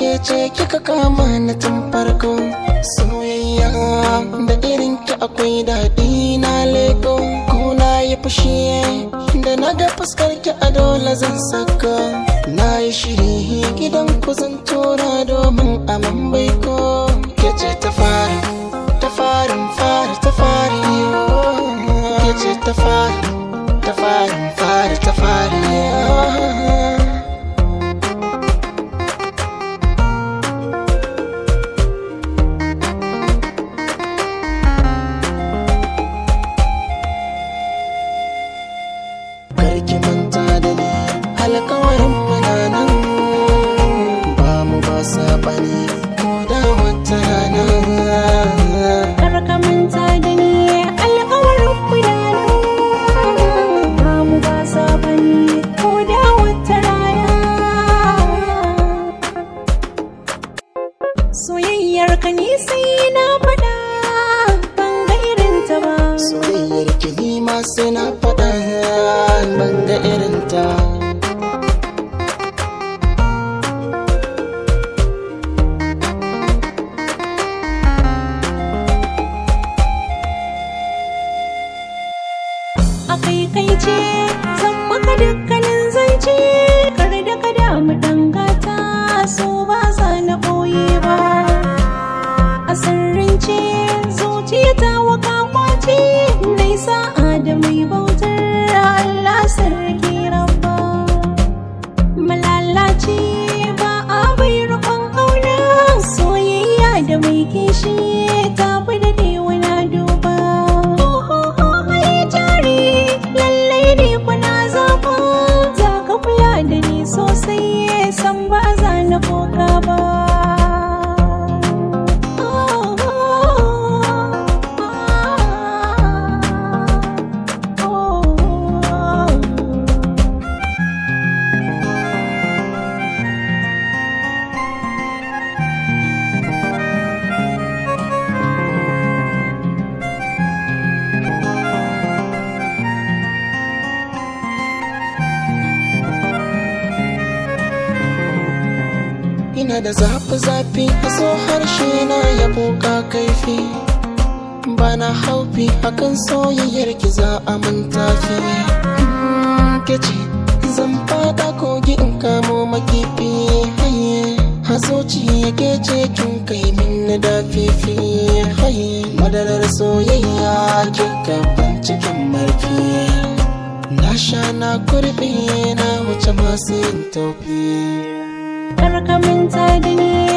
ke ce kika kama na tun farko soyayya da irin ki akwai daɗi na leko kuna yi fushi da na ga fuskar ki a dole zan saka na yi shiri gidan ku zan tura domin a mambai ko ke ce ta fara ta farin fara ta fari ke ce ta fara ta farin fara ta fari karki manta da ni alkawarin muna nan ba mu ba sabani ko da wata rana Kar ka manta da ni alƙawarin mu da nan ba mu ba sabani ko da wata rana soyayyar ka ni sai na faɗa ban ga irin ta ba soyayyar ki ni ma sai na faɗa ban ga irin ta a kai kai ce zan maka dukkanin zance kar da ka damu dangata so ba za na ɓoye ba a sirrince zuciya ta waka kwace nai sa'a da mai bautar Allah sarki rabba malalaci ba a bai rukun aure soyayya da mai kishi ta fi da wani duba mai jari lallai ne kuna zafa za ka kula da ni sosai san ba za na koka ba ina da zafi-zafi a so harshe na ya buka kaifi bana haufi akan soyayyar ki za a mantafi ke ce zan fada kogi in kamo makifi haye hazoci ke ce kin kai min na dafifi haye madarar soyayya kin gaban cikin marfi na sha na kurbi na wuce masu yin taufi Kar ka manta da ni